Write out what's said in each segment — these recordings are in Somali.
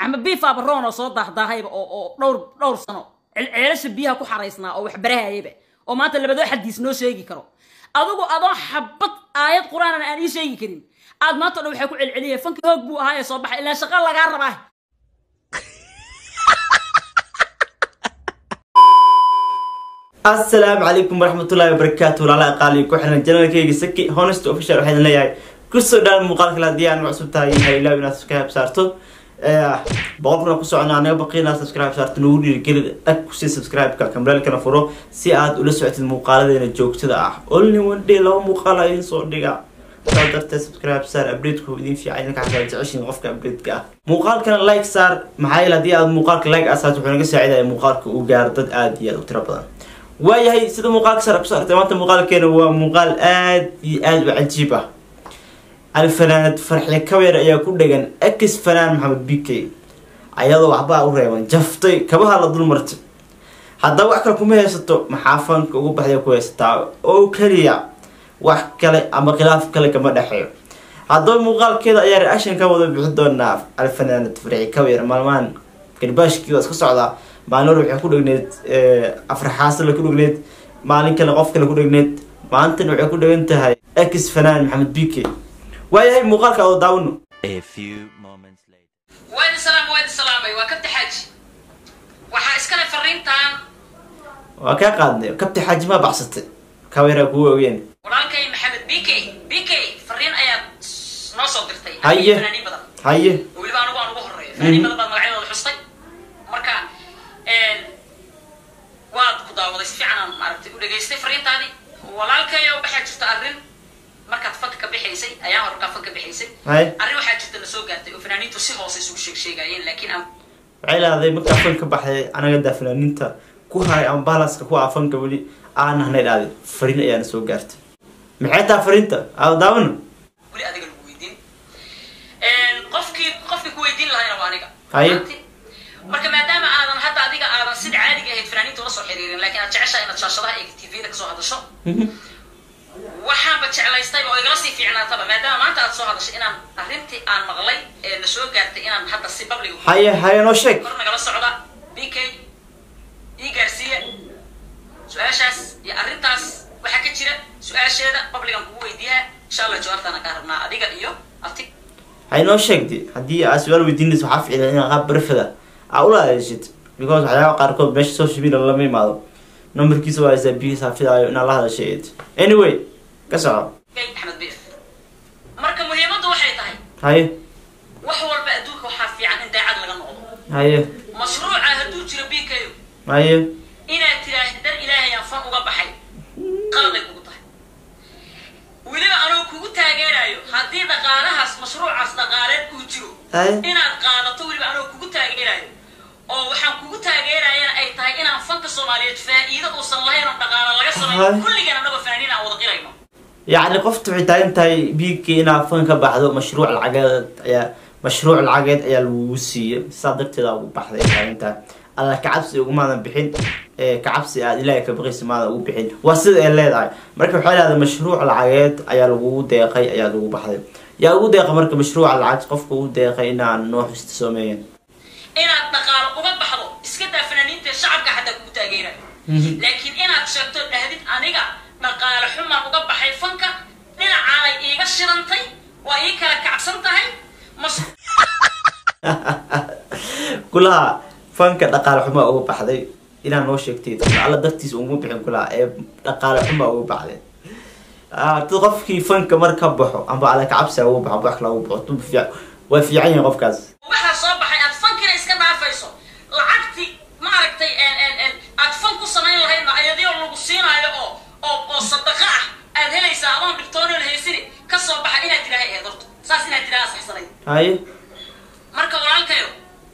ama biifaaba roon oo soo daahdahayba oo oo dhowr dhowr sano ceelasha biyaha ku xaraysnaa oo waxbarahayaba oo maanta labadoo xadiis noo sheegi karo adigu adoo xabad aayad qur-aanan aan ii sheegi karin aad maanta o dhan waxay ku celceliyay fanki hoog buu ahaa ee soo baxay ilaa shaqa lagaa rabaa asalaamu calaykum waraxmatullahi wabarakaatu walaalaha qaali ku xiran janalkeyga saki honest official waxaa idin leeyahay kusoo dhaan muuqaalka kale haddii aan cusub tahay ha ilaaw inaad subscribe saarto boqol kuna ku socona anaga baqi inaad subscribe saarto nagu dhiirigelid dhag kusii subscribe-ka kamreelkana furo si aad ula socotid muuqaaladeena joogtada ah only one day laba muuqaal a idin soo dhiga saa darteed subscribe saar updateku idin fiican idinka xataa jeceshin qofka update-ka ah muuqaalkana like saar maxaa yeele haddii aad muuqaalka like asaas wuxuu naga saacidaya muuqaalka uu gaaro dad aada iyo aada u tiro badan waayahay sida muuqaalka sare kusoo artay maanta muuqaalkeena waa muuqaal aad iyo aad u cajiib ah alfanaanad farxi kabeer ayaa ku dhegan ex fanaan maxamed b k ayadoo waxbaa u reeban jaftay kabaha la dul martay haddaba wax kale kuma haysato maxaa fanka ugu baxday ku haysataa oo keliya wax kale ama khilaaf kale kama dhexeeyo haddaba muuqaalkeeda ayaa reaction ka wada bixi doonaa alfanaanad farxi kabeer maalmahan garbaashkii waa iska socdaa maalin hore waxay ku dhegneed afraxaasala ku dhegneed maalin kale qof kale ku dhegneed maalintana waxay ku dhegan tahay ex fanaan maxamed b k waayahay muuqaalka oo daawano A few moments later. waadi salaam waadi salaamay waa kabta xaaji waxaa iskale fariintan waa kaa qaadnay kabti xaajimaa baxsatay kaweeraa kugu ogeen walaalkay maxamed b k b k fariin ayaad noo soo dirtay Haye. fanaaniin badan haye weliba anigu aan ugu horeeyo fanaaniin badan baad magacyadooda xustay marka waad ku daawaday si fiican aan maaragtay u dhageystay fariintaadii walaalkayo waxaa jirta arrin markaad fanka ka bixaysay ayaa hore markaa fanka bixaysay haye arrin waxaa jirta na soo gaartay oo fanaaniintu si hoose isugu sheeg sheegayeen laakiin aan waxay lahday markaa fan ka baxday anaga daa fanaaniinta ku haray ama baalaska ku ah fanka weli aan nahnay dhaaday fariin ayaana soo gaartay maxay tahay fariinta aa daawano weli adiga lagu weydiin qofkii qofkii ku weydiin lahayna waa aniga Haye. Maanti. marka maadaama aadan hadda adiga aadan sida caadiga ahayd fanaaniinta ula soo xiriirin laakiin aad jeceshahay inaad shaashadaha iyo tvda kasoo hadasho waxaanba jeclaystayba oo igala sii fiicnaataba maadaama maanta aad soo hadashay inaan arrintii aan maqlay ee na soo gaartay inaan hadda si babliga haye haye noo sheeg kor nagala socda b k ii gaarsiiya su-aashaas iyo arrintaas waxaa ka jira su-aasheeda babligan kugu weydiiyaa insha allah jawaabtaana kaa rabnaa adiga iyo ati hay noo sheegdi haddii aad su-aal weydiinaysa waxaa ficila inaad qaab barfada aa ula adeeshid because waxyaabaha qaarkood meesha social media lama imaado numberkiisa waa isaabihiisa hafidaayo inaad la hadashay anyway ka soco Kay axmed bf marka muhiimaddu waxay tahay haye wax walba adduunka waxaa fiican in daacad laga noqdo haye mashruuca hadduu jiro b k haye inaad tiraahid dar ilaahay aan fan uga baxay qaladay kugu tahay weliba anuu kugu taageerayo haddii dhaqaalahaas mashruucaas dhaqaaleed uu jiro haye inaad qaadato weliba anuu kugu taageerayo oo waxaan kugu taageerayana ay tahay inaan fanka soomaaliyeed faa'iido uusan lahayn oo dhaqaalo laga Hay. sameeyo kulligan annagoo fanaaniin aan wada qirayno yacni qofta waxay taagan tahay biigkii inaad fan ka baxdo mashruuc lacageed ayaa mashruuc lacageed ayaa lagugu siiyey saa darteeda ugu baxday ay taagan tahay alla kacabsi ugumaadan bixin ee kacabsi aad ilaahay ka baqaysa maadan ugu bixin waa sida ay leedahay marka waxay leedahay mashruuc lacageed ayaa lagugu deeqay ayaa lagu baxday yaa ugu deeqa marka mashruuca lacag qofka ugu deeqay inaan noo xusta soomeeyan inaad dhaqaalo uga baxdo iska daa fanaaniinta shacabka xataa kugu taageerayo laakiin inaad sheegto dhahdid aniga dhaqaale xumaan uga baxay fanka dhinacaanay iiga shirantay waa ii kala kacsan tahay mas kulaha fanka dhaqaale xumaa uga baxday inaa noo sheegtay alla dartiisa uguma bixin kulaha ee dhaqaale xumaa uga baxday Ah, dad qofkii fanka mar ka baxo amba alla kacabsi uga baxo amba wax kale uga baxo dub fiic waa fiican yahay qofkaas waxaa soo baxay aad fankina iska dhaafayso lacagti maaragtay en en en aad fan ku samayn lahaydna ayadoo lagu siinaayo oo oo oo sadaqa ah aad helaysaa adoon dhibtoonoon haysini ka soo baxa inaad tidhaaha eed horto saas inaad tidhaha saxsanayd haye marka walaalkayo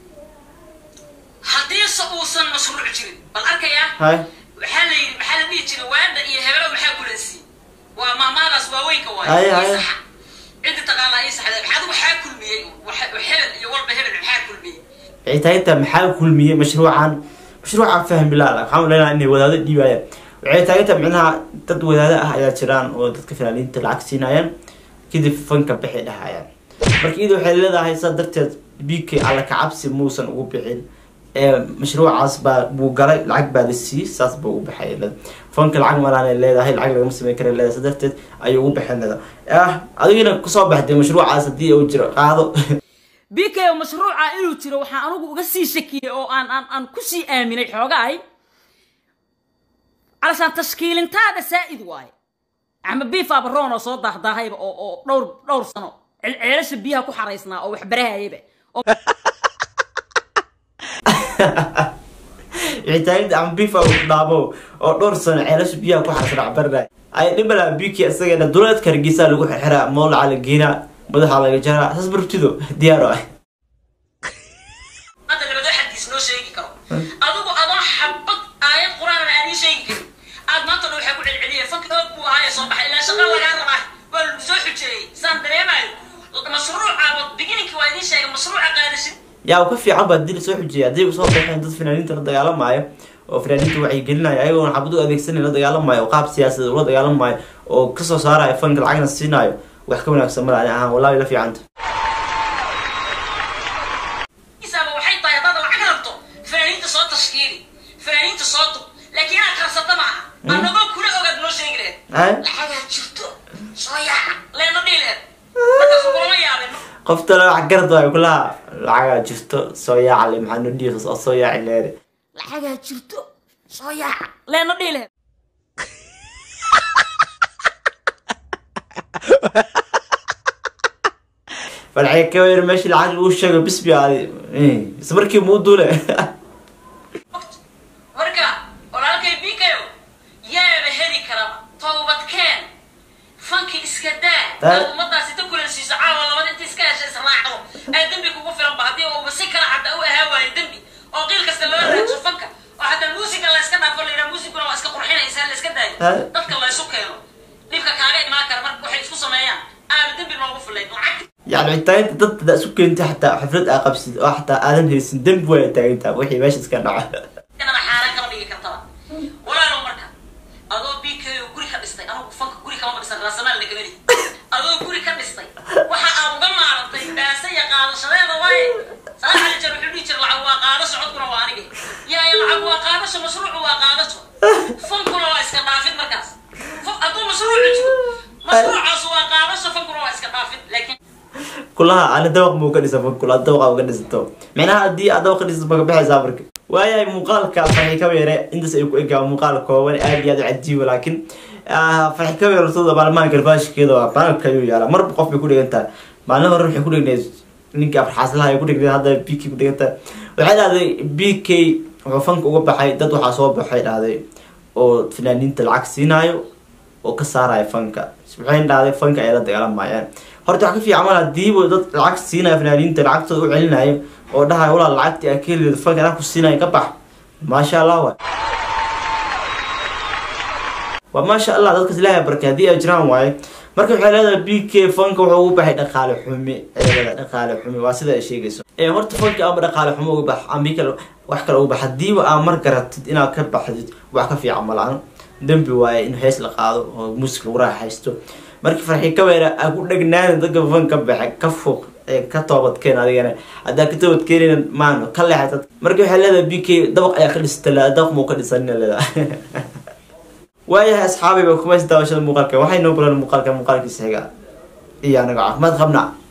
haddiise uusan mashruuc jirin bal arkayaa haye waxaa la yidhi maxaa la dhihi jiray waada iyo hebelo maxaa kulansiiy waa maamaadaas waaweynka Haye, waaye haye. ii saxa ciddi taqaanaa ii saxda maxaad waxaa kulmiyey waxa- hebel iyo walba hebel maxaa kulmiyey waxay tahay intaa maxaa kulmiyey mashruucan mashruucan fahmi laa waxaan leynaa inay wadaado dhiibaayaan waxay taagan tahay micnaha dad wadaado ah ayaa jiraan oo dadka fanaaniinta lacag siinayaan kadib fanka baxay dhahayaan marka iyada waxay leedahay saa darteed b k alla kacabsi muusan ugu bixin ee mashruucaas baa buu galay lacag baa la siiyey saas buu ugu baxay leda fanka lacag malaanay leedahay lacag lagama sameyn kara leedahay sa darteed ayuu ugu baxin leda ah adigina kusoo baxday mashruucaas haddii uu jiro qaado b k oo mashruuca inuu jiro waxaan anigu uga sii shakiyey oo aan aan aan kusii aaminay xoogaay calashaan tashkiilintaada saa'id waaye ama biif abaroon oo soo daahdahayba oo oo dhowr dhowr sano cel- ceelasha biyaha ku xaraysnaa oo waxbarahayaba oo wixitaanida ama bifa uu dhaabo oo dhowr sano ceelasha biyaha ku xarsan cabarna ay dhibala biki isagana duleedka hargeysa lagu xirxiraa mowlaca la geynaa madaxa laga jaraa saas bartido diyaar ah hadda labadoo xadiis noo sheegi karo adigu adoo xabad aayad qur-aanan aan ii sheegi karin aad maanta dhan waxaa ku celceliyay fanka oog buu ahaaye soo baxay ilaa shaqa lagaa rabaa waa lagu soo xujeeyey saan dareemayo mashruucaaba beginninki waa idiin sheegay mashruuca qaadashid yaa uu ka fiican baa dil soo xujiyay haddii uu soo baxeen dad fanaaniinta la dagaalamaayo oo fanaaniinta wacyi gelinaya ayagoona xabad u adeegsanay la dagaalamayo oo qaab siyaasadeed ula dagaalamayo oo kasoo saarayo fanka lacagna siinayo wax ka wanaagsan mala ani ahaan wallahi la fiicanta isaaba waxay tahay haddaad lacag rabto fanaaniinta soo tashkiili fanaaniinta soo dub laakiin inaad karsata ma aha annagoo kula ogaad noo sheegi laheed Ay? lacagaa jirto soo yaaca leena dhihi laheed markaas kulama yaabin qofta lacag garad waayo kulaha lacagaa jirto soo yaacale maxaa noo dhiiqas oo soo yaaci leere lacagaa jirto soo yaaca leena dhihi laheed falcay ka weer meeshii lacag lagu sheego bisbi aadi isla markii muu duule marka walaalkay bikayo yaaba heli karaba towbadkeen fanki iska daa Ah. aad ummadaasi ta kulansiiso caawa labada inta iska hesha israacdo ee dembi kugu filanba haddii uuba si kala cadda u ahaa waayo dembi oo qiil kasta loo raadso fanka oo hataa muusiga la iska dhaafo la yidhaha muusiguna waa iska qurxinaysaa la iska daayo Ah. dadka la isu keeno dhibka kaaga imaan kara marka waxay isku sameeyaan aaba dembi noogu filayn lacag يعني عتاينت ضد ذا سكين تحت حفلة أقبس أو حتى آدم هي سندم ولا تاينتا وحي ماشي سكان نوع inana xaaraan kama dhigi kartaba walaalow marka adoo b k oo guri ka dhistay anigu fanka guri kama dhisan raasamaal lagameli adoo guri ka dhistay waxa aad uga maarantay baase iyo qaadashadeeda waaye salax ali jar wuxuu dhihi jira lacag waa qaadasho codkuna waa anige yaaya lacag waa qaadasho mashruucu waa qaadasho fankuna waa iska dhaafid markaas Fa- hadduu mashruucu jiro mashruucaas waa qaadasho fankuna waa iska dhaafid laakiin كلها أنا دوق مو كنيسة فوق كلها دوق أو كنيسة تو معناها دي أدوق كنيسة بقى بحس أفرك وياي مقال كفرحي كبيرة أنت سيكو إيجا مقال كوان آدي هذا عدي ولكن آه فرحي كبيرة صودا بالمان كرباش كده بان كيو يلا مر بقف بيقول أنت معناها نروح يقول لك ninka farxaaslaha ay ku dhigday hadda b k ku dhiganta waxay dhahday b k wuxuu fanka uga baxay dad waxaa soo baxay dhahday oo fanaaniinta lacag siinaayo oo ka saaraya fanka waxay dhahday fanka ay la dagaalamayaan horta wax ka fiican mal hadiiba dad lacag siinaya fanaaniinta lacagtooda u celinayo oo dhahayo walaa lacagtii aa ka heli fanka anaa ku siinayo ka bax maasha allah waay waa maasha allah dadkas ilaahay barkay haddii ay jiraan waaye marka waxay leedahay b k fanka wuxuu ugu baxay dhaqaale xumi ay leedahay dhaqaale xumi waa sida ay sheegayso ee horta fanka ama dhaqaale xumo uga bax ama kale wax kale uga bax hadiiba aa mar garatid inaad ka baxdid wax ka fiican malaan dembi waaye in hees la qaado oo muusik lagu raaxaysto markii farxi ka weera aa ku dhegnaana dadka fanka baxe ka fog ee ka toobadkeen adigana haddaa ka toobadkeenayna maano ka leexatad marka waxay leedahay b k dabaq ayaa ka dhistay dabaq muu ka dhisanina leedahay waayahay asxaabiba kuma is daawashada muuqaalka waxay noo balan muuqaalka muuqaalkiisa xiga iyo anaga caafimaad qabnaa